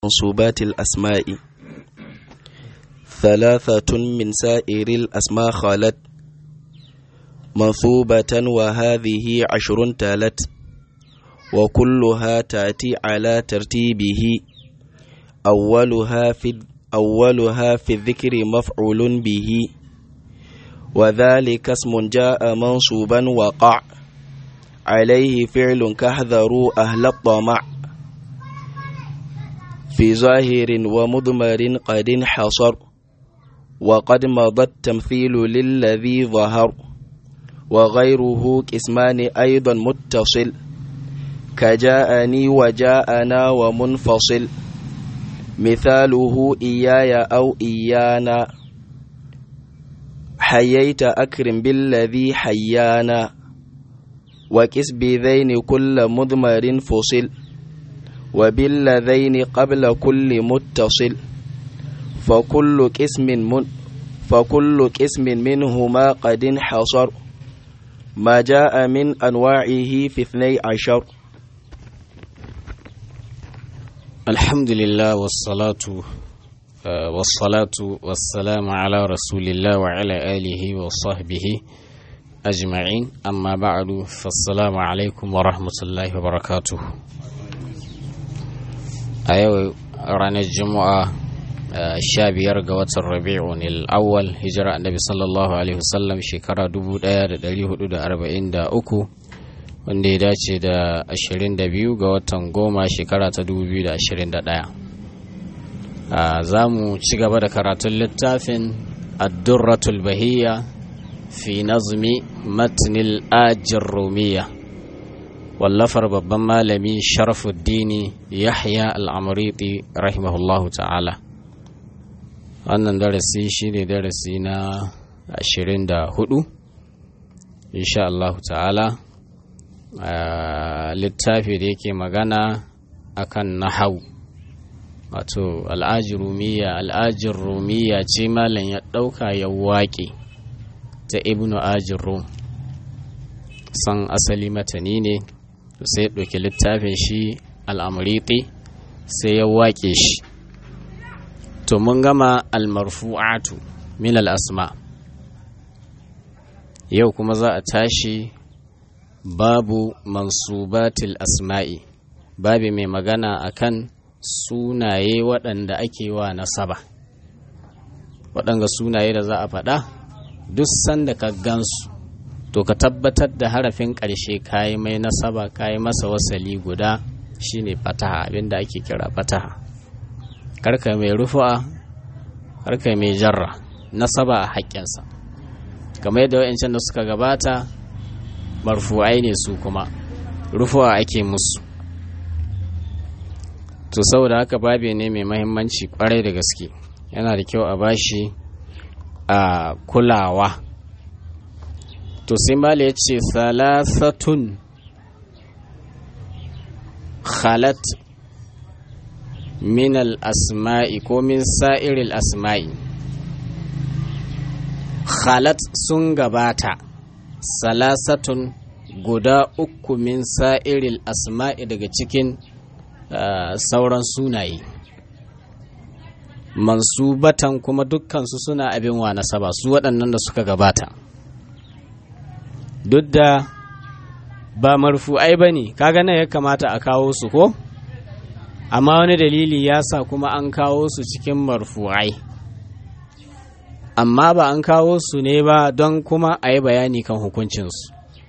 منصوبات الأسماء ثلاثة من سائر الأسماء خالت منصوبة وهذه عشر تالت وكلها تأتي على ترتيبه أولها في أولها في الذكر مفعول به وذلك اسم جاء منصوبا وقع عليه فعل كاحذروا أهل الطمع في ظاهر ومضمر قد انحصر وقد مضى التمثيل للذي ظهر وغيره قسمان أيضا متصل كجاءني وجاءنا ومنفصل مثاله إياي أو إيانا حييت أكرم بالذي حيانا وكس بذين كل مضمر فصل وبالذين قبل كل متصل فكل قسم من فكل قسم منهما قد انحصر ما جاء من أنواعه في اثني عشر الحمد لله والصلاة والصلاة والسلام على رسول الله وعلى آله وصحبه أجمعين أما بعد فالسلام عليكم ورحمة الله وبركاته أيوة رانا الجمعة shabiyar ga watan rabi'un al-awwal hijira annabi sallallahu alaihi wasallam shekara 1443 wanda ya dace da 22 ga watan goma shekara ta 2021 za mu ci gaba da karatun littafin addurratul bahiyya fi nazmi matnil ajin rumiya wallafar babban malami sharafuddini yahya al'amuriti rahimahullahu ta'ala wannan darasi shine darasi na 24 insha Allah ta'ala littafi da yake magana akan nahau wato al'ajirumiya al'ajirumiya ce malam ya ɗauka ya waƙe ta ibnu ajirum san asali matani ne sai ya ɗauki littafin shi al'amuriti sai ya waƙe shi to mun gama almarfu'atu min al'asma yau kuma za a tashi babu mansubatil asma'i babi mai magana akan sunaye waɗanda ake wa nasaba waɗanga sunaye da za a faɗa duk sanda ka gansu to ka tabbatar da harafin ƙarshe kayi mai nasaba kayi masa wasali guda shine fataha abinda ake kira fataha karka mai rufu'a karka mai jarra nasaba a haƙƙinsa kamar yadda wa'ancan da suka gabata marfu'ai ne su kuma rufu'a ake musu to saboda haka babe ne mai mahimmanci kwarai da gaske yana da kyau a bashi a kulawa to sai mala ya ce salasatun khalat min asma'i ko min sa'iril asma'i khalat sun gabata salasatun guda uku min sa'iril asma'i daga cikin uh, sauran sunaye mansubatan kuma dukkansu suna abin wa nasaba su waɗannan da suka gabata duk da ba marfu'ai ba ne kaga nan ya kamata a kawo su ko amma wani dalili ya sa kuma an kawo su cikin marfu'ai amma ba an kawo su ne ba don kuma a yi bayani kan hukuncinsu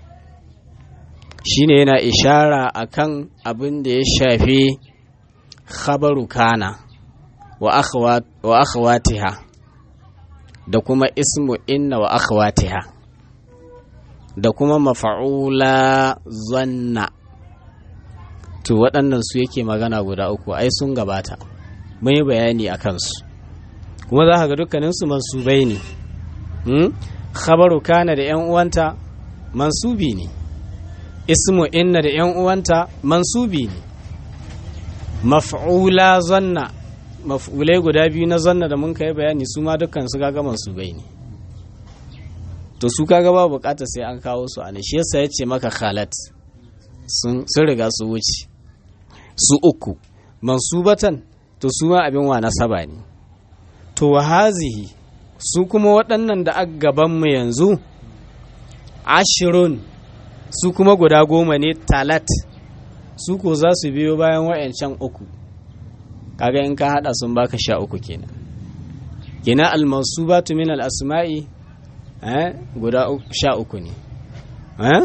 shine yana ishara akan abin da ya shafi khabaru kana wa akhwatiha da kuma ismu inna wa akhwatiha da kuma mafa'ula zanna to waɗannan su yake magana guda uku ai sun gabata mun yi bayani a kansu kuma za ka ga dukkaninsu mansubai ne khabaru kana da ‘yan uwanta mansubi ne ismu inna da ‘yan uwanta mansubi ne maf'ula zanna maf'ulai guda biyu na zanna da mun kai bayani su ma dukkan su kaga mansubai ne to su kaga ba bukata sai an kawo su a shi yasa ya ce maka khalat sun riga su wuce su uku mansubatan to su ma abin wa nasaba ne to hazihi su kuma waɗannan da aka gabanmu yanzu ashirun su kuma guda goma ne talat su ko za su biyo bayan wayancan uku kaga in ka hada sun baka sha uku kenan kina almasubatu min al-asma'i eh guda sha uku ne eh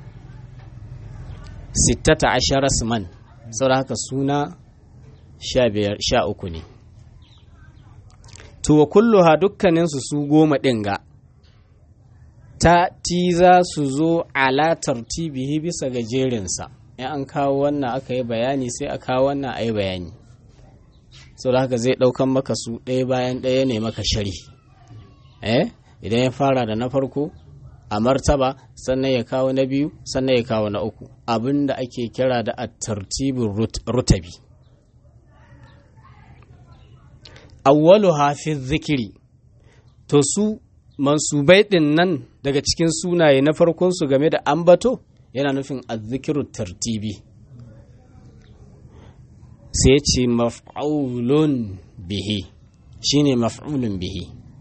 sittata ashara man saboda haka suna sha biyar sha uku ne to wa kulluha dukkaninsu su goma ɗin ga ta ti za su zo ala tartibihi bisa ga jerinsa in an kawo wannan aka yi bayani sai a kawo wannan a yi bayani sau da haka zai ɗaukan maka su ɗaya bayan ɗaya ne maka shari eh idan ya fara da na farko a martaba sannan ya kawo na biyu sannan ya kawo na uku abin da ake kira da a tartibin rutabi awwalu hafi zikiri to su mansubai ɗin nan daga cikin sunaye na farkonsu game da ambato yana nufin azzikiru tartibi sai ce maf'ulun bihi shine maf'ulun bihi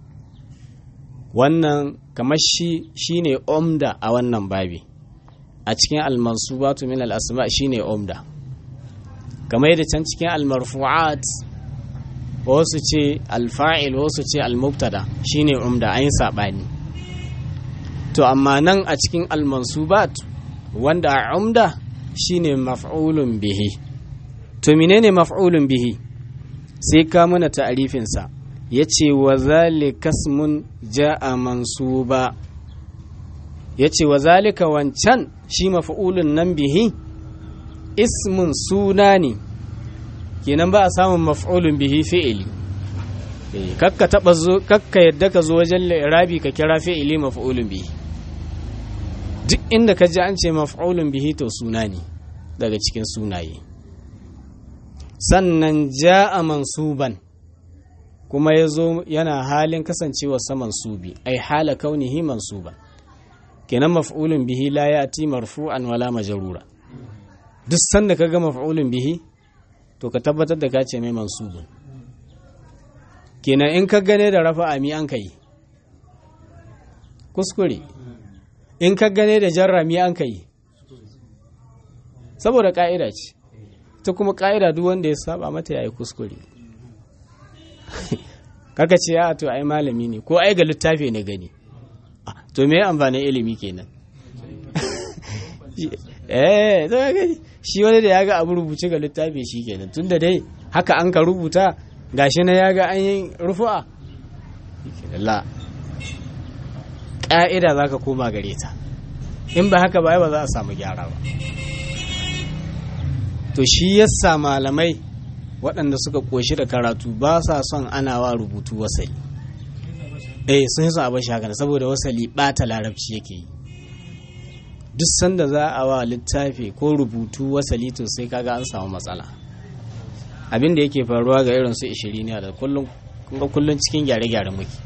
wannan kamar shi shine omda a wannan babi a cikin almansubatu min al-asma shine omda kamar yadda can cikin almarfu'at wasu ce alfa'il wasu ce almubtada shine umda an yi saɓani to amma nan a cikin almansubat wanda a umda shine maf'ulun bihi to menene maf'ulun bihi sai ka mana ta'arifinsa ya ce wa zalika ismun ja'a mansuba ya ce wa zalika wancan shi maf'ulun nan bihi ismun suna ne kenan ba a samun maf'ulun bihi fi'ili kakka taba zo kakka yadda ka zo wajen rabi ka kira fi'ili maf'ulun bihi duk inda ka ji an ce maf'ulun bihi to suna ne daga cikin sunaye sannan ja'a mansuban kuma ya zo yana halin kasancewa saman subi ai hala kaunihi mansuban kenan maf'ulun bihi la ya'ti marfu'an wala majrura duk sanda ka ga maf'ulun bihi to ka tabbatar da ka ce mai mansubun kenan in ka gane da rafa ami an kai kuskure in ka gane da jarra mi an kai saboda ka'ida ce ta kuma ka'ida duk wanda ya saba mata yayi kuskure kaka ce a to ai malami ne ko ai ga littafi ne gani to me amfanin ilimi kenan eh to gani shi wani da ya ga abu rubuce ga littafi shi kenan tun da dai haka an ka rubuta gashi na ya ga an yi rufu'a la ƙa'ida za ka koma gare ta in ba haka ba ba za a samu gyara ba to shi yasa malamai waɗanda suka ƙoshi da karatu ba sa son ana wa rubutu wasali eh sun yi son abin shagana saboda wasali ɓata larabci yake yi duk sanda za a wa littafi ko rubutu wasali to sai kaga an samu matsala abin da yake faruwa ga irin su ishirini da kullum kunga kullum cikin gyare-gyare muke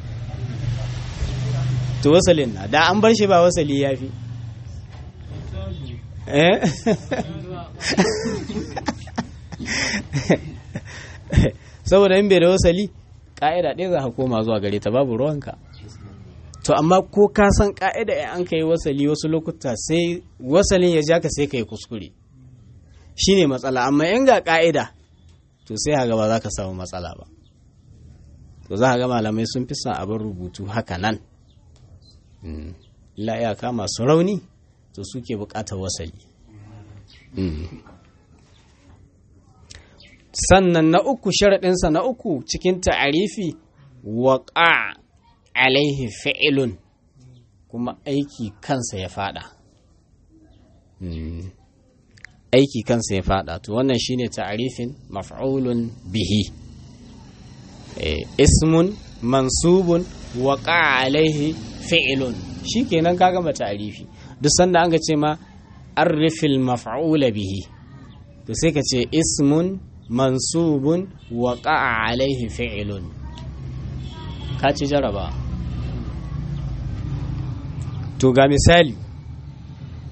to wasalin na da an bar shi ba wasali ya fi saboda in bai da wasali ƙa'ida ɗaya za ka koma zuwa gare ta babu ruwanka to amma ko ka san ka'ida in an ka yi wasali wasu lokuta sai wasalin ya ja ka sai ka yi kuskure shi ne matsala amma in ga ka'ida to sai haga ba za ka samu matsala ba to za ga malamai sun fi son abin rubutu haka nan illa iyaka masu rauni to suke bukatar wasali sannan na uku sharaɗinsa na uku cikin ta'arifi waƙa alaihi fi'ilun kuma aiki kansa ya fada aiki kansa ya fada to wannan shine ta'arifin maf'ulun bihi ismun mansubun waqa alaihi fi'ilun shikenan ka gama ta'arifi duk sanda an ga ce ma arifil maf'ula bihi to sai ka ce ismun mansubun waqa alaihi fi'ilun ka ci jaraba to ga misali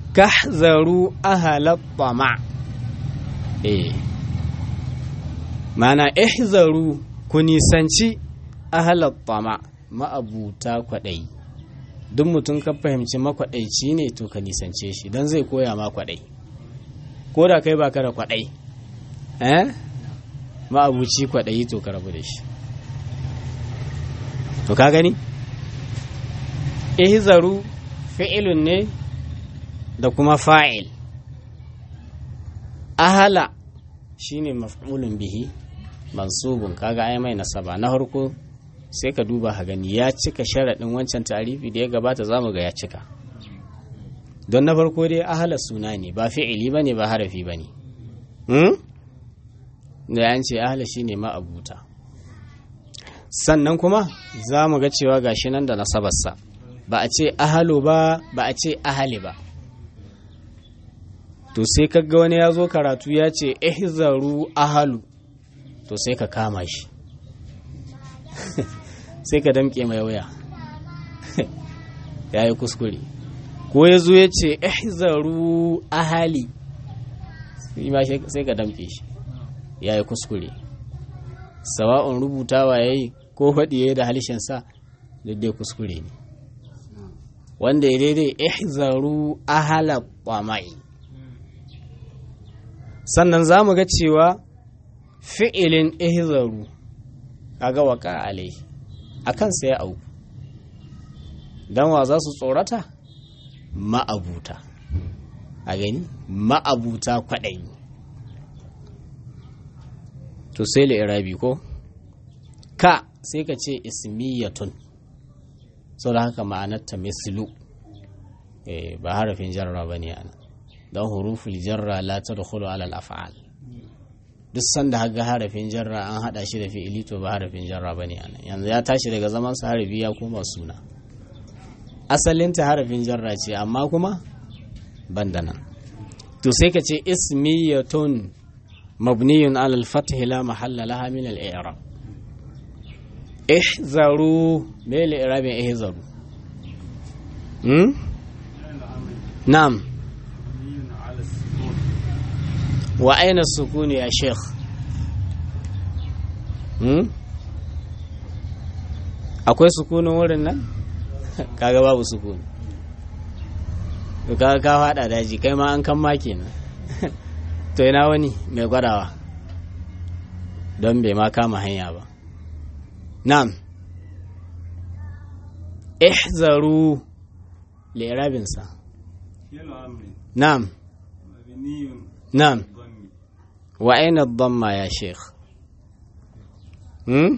kahzaru ahalat tama eh mana ihzaru ku nisanci ahalar tama ma'abuta kwaɗayi duk mutum ka fahimci makwaɗaici ne to ka nisance shi don zai koya ma kwaɗai ko da kai baka da kwaɗai eh ma'abuci kwaɗayi to ka rabu da shi to ka gani ihzaru fi'ilun ne da kuma fa'il ahala shine maf'ulun bihi mansubun kaga ai mai nasaba na harko sai ka duba ha gani ya cika sharaɗin wancan tarifi da ya gabata zamu ga ya cika don na farko dai ahala suna ne ba fi'ili bane ba harafi bane hmm? da an ce ahala shine ma'abuta sannan kuma za mu ga cewa gashi nan da nasabarsa ba a ce ahalo ba ba a ce ahali ba to sai kaga wani ya zo karatu ya ce ihzaru ahalu to sai ka kama shi sai ka damke mai waya ya yi kuskure ko ya zo ya ce ihzaru ahali sai ka damke shi ya yi kuskure sawa'un rubutawa ya yi ko faɗi ya yi da halishinsa daidai kuskure ne wanda ya daidai ihzaru ahala ƙwamai sannan za mu ga cewa fi'ilin ihzaru kaga waka alai a kansa ya auku don wa za su tsorata ma'abuta a gani ma'abuta kwaɗayi to sai irabi ko ka sai ka ce ismiyatun sau da haka ma'anarta mislu ba harafin jarra ba ne ana don huruful jarra la ta da alal af'al duk sanda haga harafin jarra an hada shi da fi'ili to ba harafin jarra ba ne ana yanzu ya tashi daga zaman sa harafi ya koma suna asalinta harafin jarra ce amma kuma banda nan to sai ka ce ismiyatun mabniyun alal fath la mahalla laha min al i'rab ihzaru me le i'rabin ihzaru hmm na'am wa aina sukuni ya sheikh hmm? akwai sukunin wurin nan kaga babu sukuni to kaga ka fada daji kai ma an kan ma kenan to ina wani mai gwadawa don bai ma kama hanya ba na'am ihzaru li'irabinsa na'am na'am وأين الضمة يا شيخ هم؟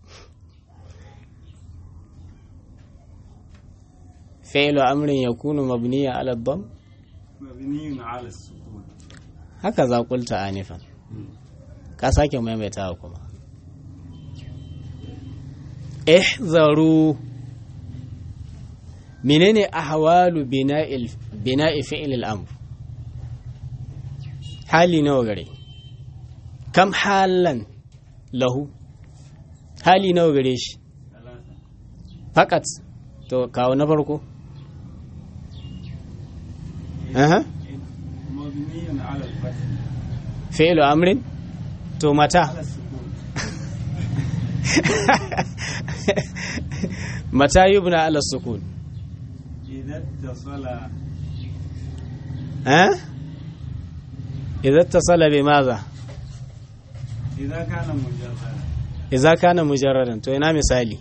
فعل أمر يكون مبنيا على الضم مبني على السكون هكذا قلت آنفا كاساك ميميتاكم احذروا منين أحوال بناء بناء فعل الأمر hali nawa gare kam halan lahu hali nawa gare shi fakat to kawo na farko aha مبني على الفتح fi'lu amrin to mata على السكون mata yubna ala sukun إذا اتصل ha idza ittasala bi madha إذا كان مجردا idza kana mujarradan to ina misali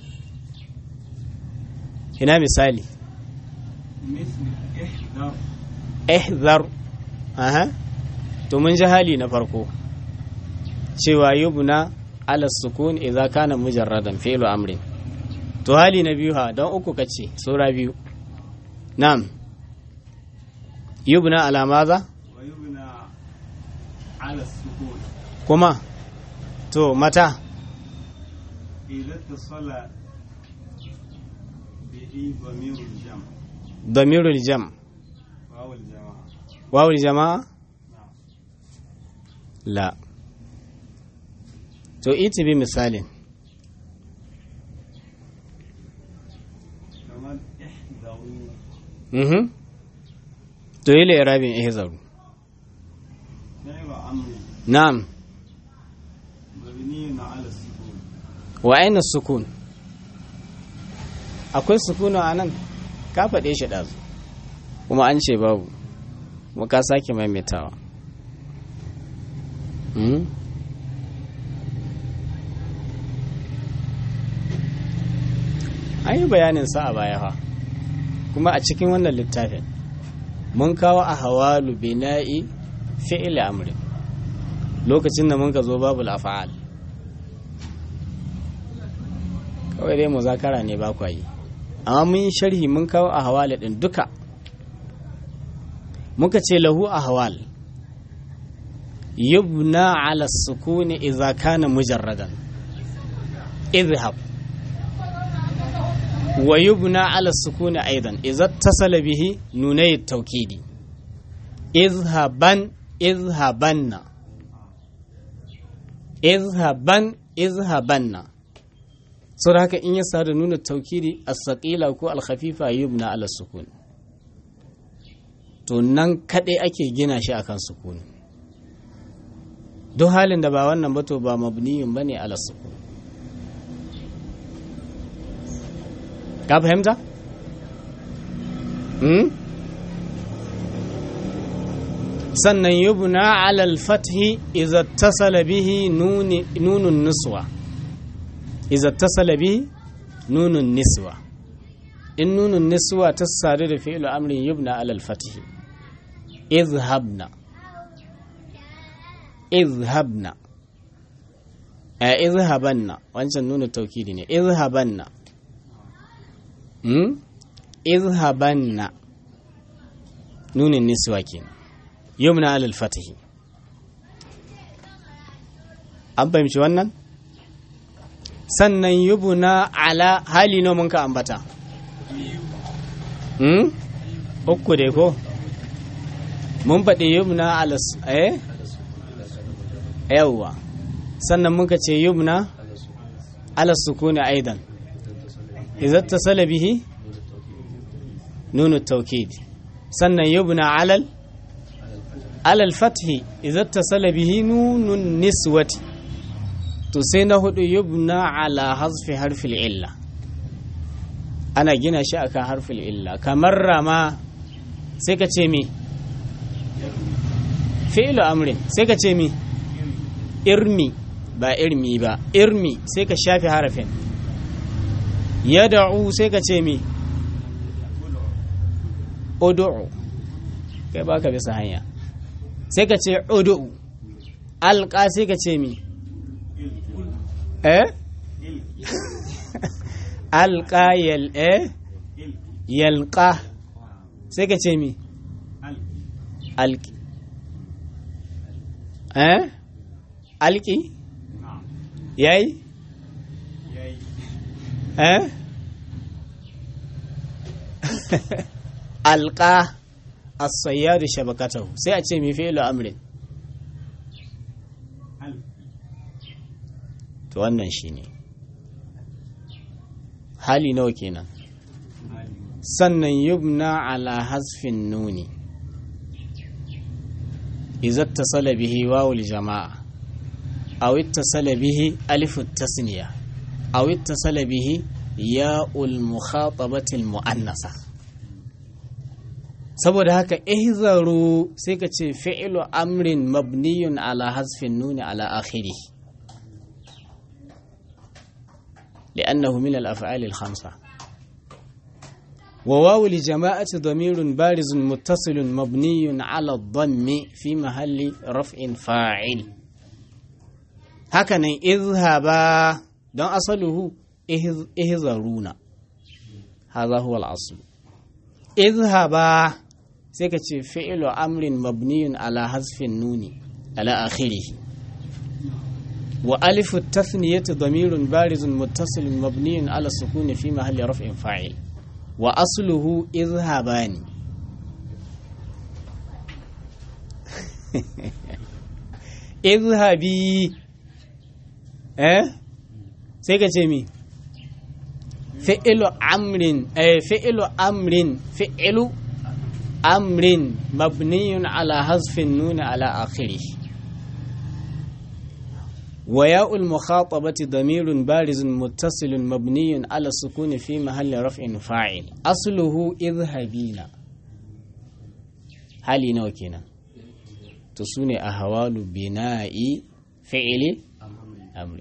ina misali مثل احذر ihzar aha to mun ji hali na farko cewa yubna ala sukun idza kana mujarradan fi'lu amrin to hali na biyu ha don uku kace sura biyu na'am yubna ala maza ويبنى على السكون kuma to mata إذا اتصل به ضمير الجمع damirul jam واو الجماعة wawul jama'a نعم la to iti bi misalin كمان احذروا mhm to yi irabin ihzaru فعل أمر na'am مبني yubna ala sukun wa aina sukun akwai sukunu a nan ka faɗe shi ɗazu kuma an ce babu kuma ka sake maimaitawa Hmm? an yi bayanin sa a baya fa kuma a cikin wannan littafin mun kawo a hawalu bina'i fi'il amri lokacin da mun ka zo babu af'al kawai dai muzakara ne ba kwa yi amma mun yi sharhi mun kawo a hawali din duka muka ce lahu a hawal yubna ala sukuni idza kana mujarradan idhhab wa yubna ala sukuni aidan idza tasala bihi nunay tawkidi izhaban izhabanna izhaban izhabanna sau da haka in ya sa da nuna taukiri as-saqila ko al-khafifa yubna ala sukun to nan kaɗai ake gina shi akan sukun duk halin da ba wannan ba to ba mabniyun bane ala sukun ka fahimta hmm? sannan yubna ala al-fathi idza tasala bihi nunun nuswa iza tasala bi nunun niswa in nunun niswa ta sadu da fi'lu amrin yubna alal fatihi izhabna izhabna a izhabanna wancan nunu taukidi ne izhabanna hmm? izhabanna nunin niswa kenan yubna alal fatihi an fahimci wannan sannan yubuna ala hali no mun ka ambata hmm? uku dai ko mun faɗi yubna ala eh yawwa sannan muka ce yubna ala sukuni aidan idza tasala bihi nunu tawkid sannan yubna alal alal fathi idza tasala bihi nunun niswati to sai na hudu yubna ala hasfi harfil illa ana gina shi akan harfil illa kamar rama sai ka ce mi fi'lu amrin sai ka ce mi irmi ba irmi ba irmi sai ka shafi harafin yad'u sai ka ce mi ud'u kai baka bisa hanya sai ka ce ud'u alqa sai ka ce mi eh alqa yal eh yalqa sai ka ce mi alki eh alki yayi eh alqa as-sayyad shabakatahu sai a ce mi fi'lu amrin to wannan shine hali nawa kenan sannan yubna ala hasfin nuni idza tasala bihi wawul jama'a aw ittasala bihi alif tasniya aw ittasala bihi ya'ul mukhatabati al muannasa saboda haka ihzaru sai ka ce fi'lu amrin mabniyun ala hasfin nuni ala akhirih لأنه من الأفعال الخمسة وواو الجماعة ضمير بارز متصل مبني على الضم في محل رفع فاعل هكذا اذهبا دون أصله اهذرون هذا هو الأصل اذهبا سيكتش فعل أمر مبني على حذف النون على آخره وألف التثنية ضمير بارز متصل مبني على السكون في محل رفع فاعل وأصله اذهبان اذهبي eh sai ka ce mi fi'ilu amrin eh fi'ilu amrin fi'ilu amrin mabniyun ala hasfin nuni ala akhirih وياء المخاطبة ضمير بارز متصل مبني على السكون في محل رفع فاعل أصله اذهبين hali nawa kenan to su ne a hawalu bina'i fi'ili amri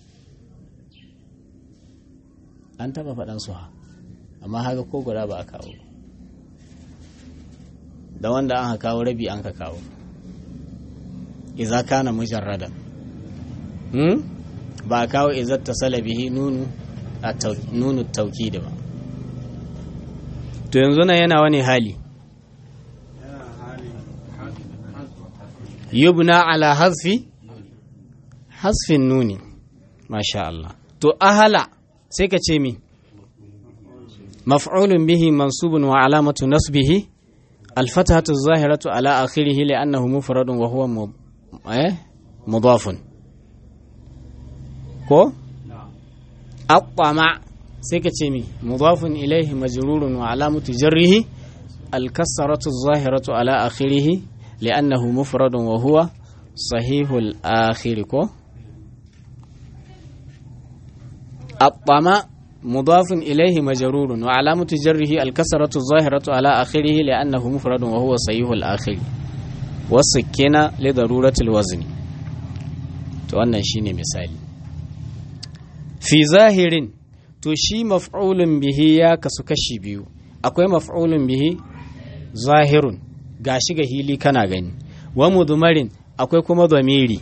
an taba faɗan su ha amma haka ko guda ba a kawo da wanda an kawo rabi an ka kawo iza kana mujarradan hmm? ba a kawo izar ta salabihi nunu a nunu tauki da ba to yanzu nan yana wani hali yubna ala hasfi hasfin nuni masha Allah to ahala sai ka ce mi maf'ulun bihi mansubun wa alamatu nasbihi alfatahatu zahiratu ala akhirih li'annahu mufradun wa huwa eh mudafun ko aqama sai ka ce mi mudafun ilayhi majrurun wa alamatu jarrihi alkasratu zahiratu ala akhirih لأنه مفرد وهو صحيح الآخر كو الطمع مضاف إليه مجرور وعلامة جره الكسرة الظاهرة على آخره لأنه مفرد وهو صحيح الآخر والسكينة لضرورة الوزن توانا شيني مثالي في ظاهر تشي مفعول به يا كسكشي بيو أكوي مفعول به ظاهر gashi ga hili kana gani wa mudmarin akwai kuma zamiri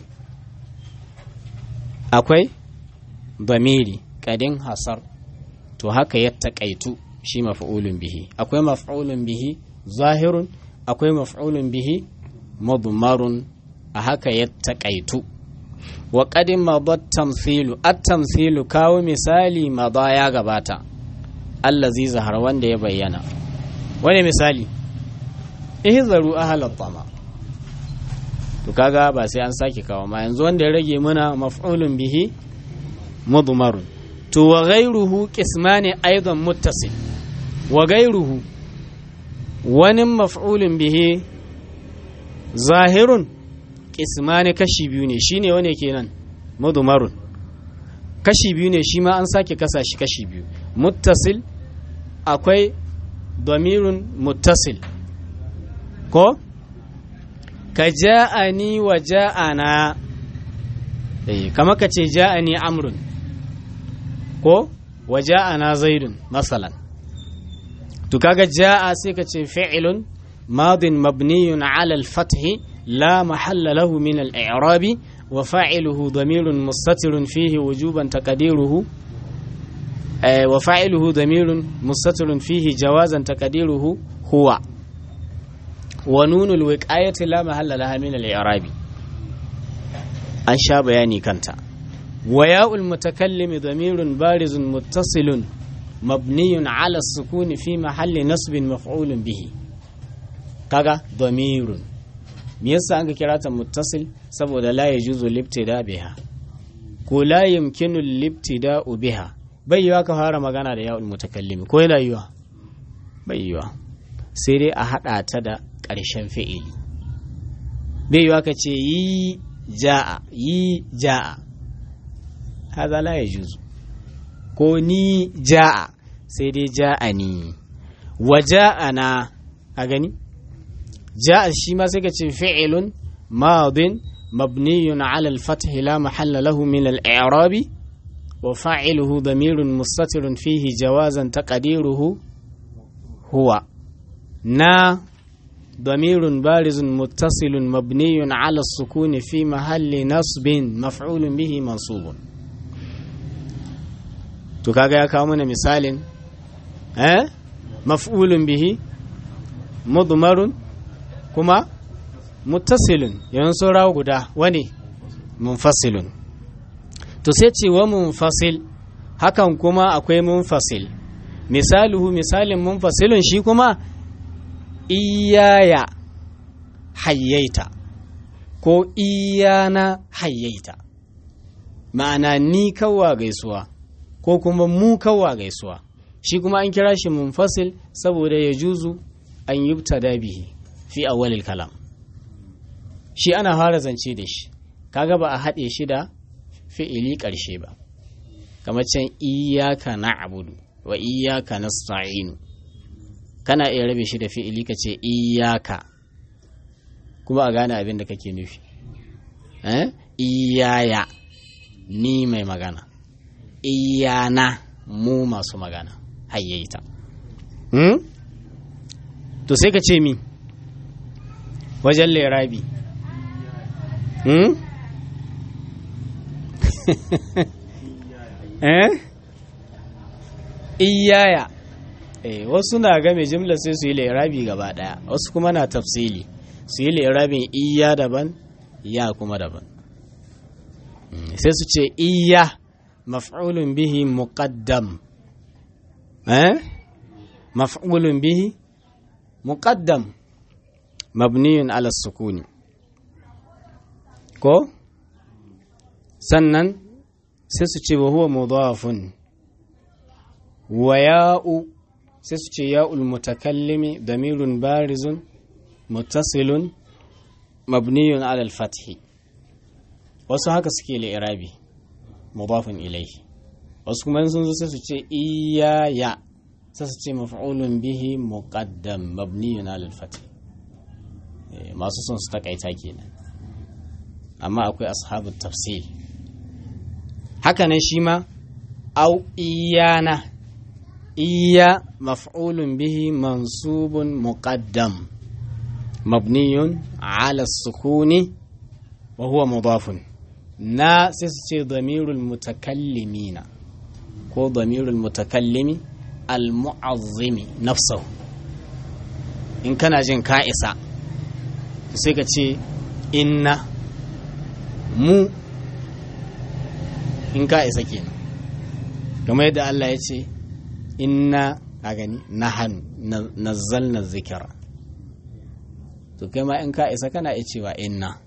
akwai zamiri kadin hasar to haka ya taƙaitu shi maf'ulun bihi akwai maf'ulun bihi zahirun akwai maf'ulun bihi mudmarun a haka ya taƙaitu wa qadin madat tamthilu at tamthilu kawo misali mada ya gabata allazi zahar wanda ya bayyana wani misali ihzaru ahalat tama to kaga ba sai an sake kawo ma yanzu wanda ya rage mana maf'ulun bihi mudmarun to wa ghayruhu qismani aidan muttasil wa ghayruhu wani maf'ulun bihi zahirun qismani kashi biyu ne shine wane kenan mudmarun kashi biyu ne shi ma an sake kasa shi kashi biyu muttasil akwai damirun muttasil ko ka ja'ani wa ja'ana eh kama ka ce ja'ani amrun ko wa ja'ana zaidun masalan to kaga ja'a sai ka ce fi'lun madin mabniyun ala al-fath la mahalla lahu min al-i'rab wa fa'iluhu damirun mustatirun fihi wujuban taqdiruhu wa fa'iluhu damirun mustatirun fihi jawazan taqdiruhu huwa ونون الوقاية لا محل لها من الإعراب أن شا بياني كانت وياء المتكلم ضمير بارز متصل مبني على السكون في محل نصب مفعول به كذا ضمير me yasa an kira ta muttasil saboda la yajuzu libtida biha ko la yumkinu libtida biha bai yiwa ka fara magana da ya'ul mutakallimi ko yana yiwa bai yiwa sai dai a hada ta da ƙarshen fi'ili bai yiwa ka ce yi ja'a yi ja'a haza la ya juzu ko ni ja'a sai dai ja'a ni wa ja'a na a gani ja'a shi ma sai ka ce fi'ilun madin mabniyun ala al-fath la mahalla lahu min al-i'rab wa fa'iluhu damirun mustatirun fihi jawazan taqdiruhu huwa na ضمير بارز متصل مبني على السكون في محل نصب مفعول به منصوب to kaga ya kawo mana misalin eh maf'ulun bihi mudmarun kuma muttasilun yan saura guda wani munfasilun to sai ce wa munfasil hakan kuma akwai munfasil misaluhu misalin munfasilun shi kuma iyaya hayyaita ko iyana hayyaita ma'ana ni kawwa gaisuwa ko kuma mu kawwa gaisuwa shi kuma an kira shi munfasil saboda ya juzu an yubtada bihi fi awwalil kalam shi ana fara zance da shi kaga ba a haɗe shi da fi'ili ƙarshe ba kamar can iyaka na'budu wa iyaka nasta'inu kana iya rabe shi da fi'ili ka ce iyaka kuma a gane abin da kake nufi eh iyaya ni mai magana iyana mu masu magana hayyaita hmm? to sai ka ce mi wajen lerabi hmm? eh iyaya eh wasu na game jimla sai su yi lerabi gaba daya wasu kuma na tafsili su yi lerabin iya daban ya kuma daban sai su ce iya maf'ulun bihi muqaddam eh maf'ulun bihi muqaddam mabniyun ala sukuni ko sannan sai su ce wa huwa mudafun wa ya'u sai su ce ya'ul mutakallimi damirun barizun muttasilun mabniyun ala al-fathi wasu haka suke li'irabi mudafun ilayhi wasu kuma sun zo sai su ce iyaya sai su ce maf'ulun bihi muqaddam mabniyun ala al-fath masu son su takaita kenan amma akwai ashabu tafsil haka nan shi ma au iyana iya maf'ulun bihi mansubun muqaddam mabniyun ala sukuni wa huwa mudafun na sai su ce damirul mutakallimina ko damirul mutakallimi al-mu'azzimi nafsahu in kana jin ka isa sai ka ce inna mu in ka isa kenan kamar yadda Allah ya ce inna a gani nahanu nazzalna zikira to kai ma in ka isa kana iya cewa inna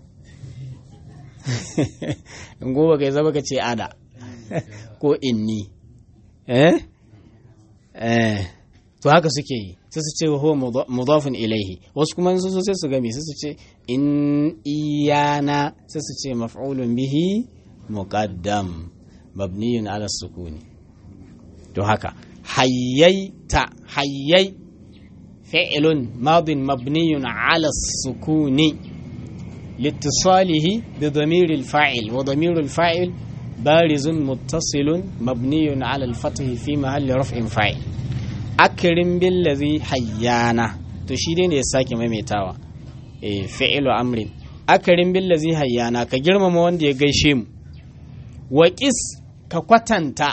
in gobe kai zama ka ce ada ko inni eh eh to haka suke yi sai su ce wa huwa mudafin ilaihi wasu kuma sun so sai su gami sai su ce in iyana sai su ce maf'ulun bihi muqaddam mabniyun ala sukuni to haka hayyaita hayyai fi'lun madin mabniyun ala sukuni لاتصاله بضمير الفاعل وضمير الفاعل بارز متصل مبني على الفتح في محل رفع فاعل أكرم بالذي حيانا تشيرين يساكي ميميتاوا إيه فعل أمر أكرم بالذي حيانا كجرم موند يغيشيم وكس كقوتنتا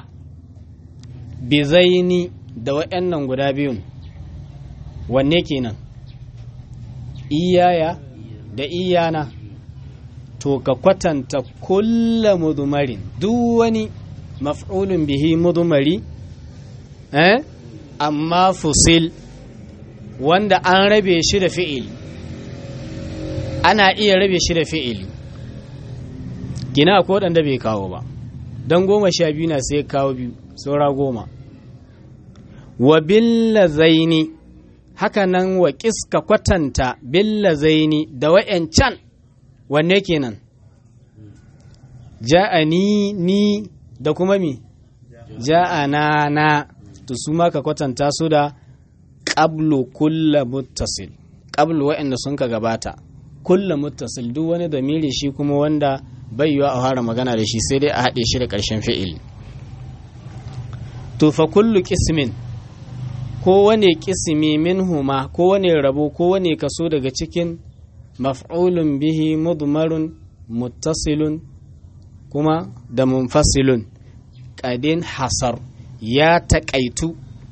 بزيني da waɗannan guda biyun wanne kenan iyaya da iyana to ka kwatanta kulla mudumarin duk wani maf'ulun bihi mudumari eh amma fusil wanda an rabe shi da fi'il ana iya rabe shi da fi'il gina ko waɗanda bai kawo ba don goma sha biyu na sai kawo biyu saura goma wa billa zaini haka nan wa kiska kwatanta billa zaini da wa'yancan wanne kenan ja'ani ni da kuma mi ja'ana na to su ma ka kwatanta su da qablu kulla muttasil qablu wa'anda sun ka gabata kulla muttasil duk wani damiri shi kuma wanda bai yiwa a fara magana da shi sai dai a haɗe shi da ƙarshen fi'il to fa kullu qismin kowane kisimi minhuma kowane rabo kowane kaso daga cikin maf'ulun bihi mudmarun muttasilun kuma da munfasilun ƙadin hasar ya taƙaitu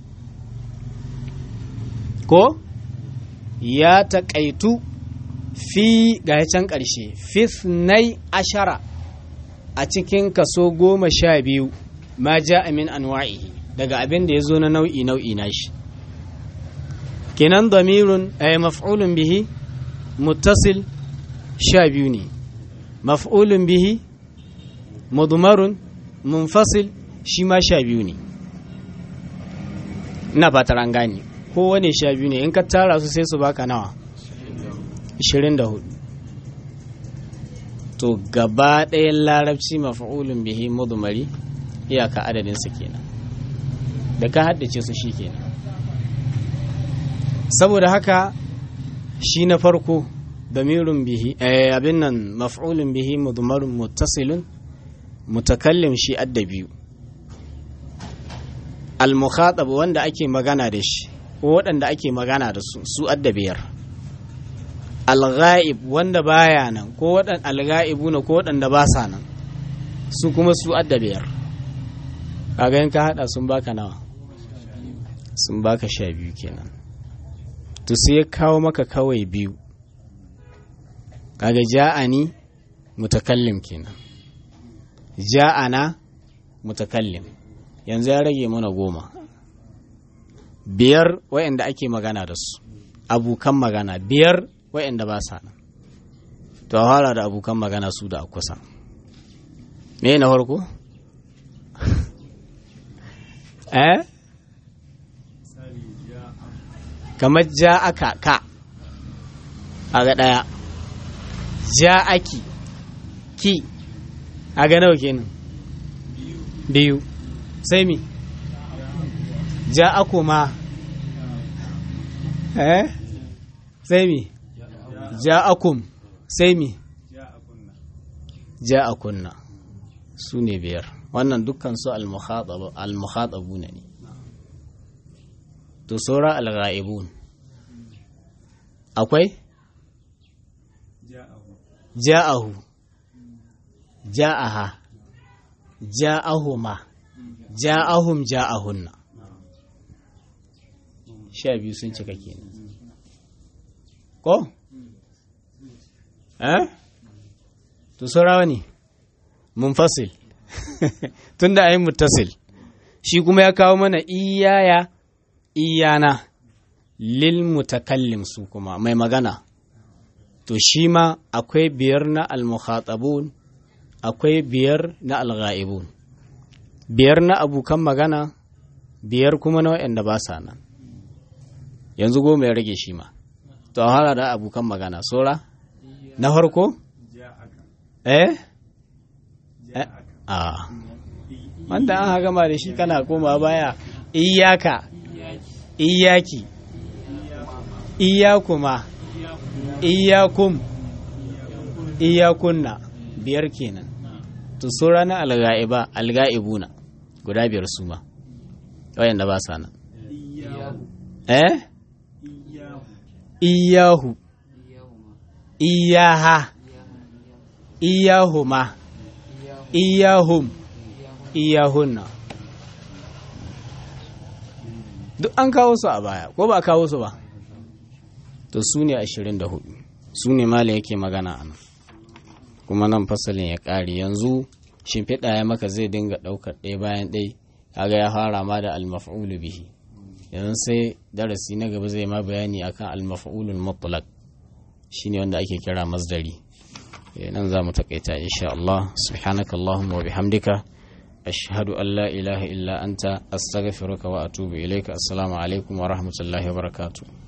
ko ya taƙaitu fi ga can ƙarshe fitnai ashara a cikin kaso goma sha biyu ma ja min anwa'ihi daga abin da ya zo na nau'i nau'i na shi kenan damirun ay maf'ulun bihi muttasil sha biyu ne maf'ulun bihi mudmarun munfasil shi ma sha biyu ne ina fatar an gane kowane sha biyu ne in ka tara su sai su baka nawa 24 to gaba ɗayan larabci mafa'ulun bihi mudumari iyaka adadinsa kenan da ka haddace su shi kenan saboda haka shi na farko damirun bihi abin nan maf'ulun bihi mudumarun muttasilun mutakallim shi adda biyu al-mukhatab wanda ake magana da shi ko waɗanda ake magana da su su adda biyar al-ghaib wanda baya nan ko waɗanda al-ghaibuna ko waɗanda ba sa nan su kuma su adda biyar kaga in ka hada sun baka nawa sun baka sha biyu kenan to sai ya kawo maka kawai biyu kaga ja'ani mutakallim kenan ja'ana mutakallim yanzu ya rage mana goma biyar wayanda ake magana da su abokan magana biyar wayanda ba sa nan to fara da abokan magana su da kusa me na farko eh kamar ja aka ka a ga ɗaya ja aki ki a ga nawa kenan biyu sai mi ja ako ma eh sai mi ja akum sai mi ja akunna su ne biyar wannan dukkan su al-mukhatabu ne to saura al-ghaibun akwai ja'ahu ja'aha ja'ahuma ja'ahum ja'ahunna sha biyu sun cika kenan ko eh to saura wani munfasil tunda ayi muttasil shi kuma ya kawo mana iyaya iyana lil mutakallim su kuma mai magana to shi ma akwai biyar na al-mukhatabun akwai biyar na al-ghaibun biyar na abokan magana biyar kuma na waɗanda ba sa nan yanzu goma ya rage shi ma to a hara da abokan magana sora na farko eh a wanda an gama da shi kana koma baya iyaka iyaki iyakuma iyakum iyakunna biyar kenan to so ranar alga'iba alga'ibuna guda biyar su ma wayanda ba sa nan eh iyahu iyaha iyahuma iyahum iyahunna duk an kawo su a baya ko ba kawo su ba to su ne ashirin da hudu su ne mala yake magana a nan kuma nan fasalin ya ƙare yanzu shimfiɗa ya maka zai dinga ɗaukar ɗaya bayan ɗai kaga ya fara ma da almaf'ulu bihi yanzu sai darasi na gaba zai ma bayani akan almaf'ulul mutlaq shine wanda ake kira masdari nan za mu takaita insha Allah subhanakallahumma wa bihamdika ashhadu an la ilaha illa anta astaghfiruka wa atubu ilaika assalamu alaikum wa rahmatullahi wa barakatuh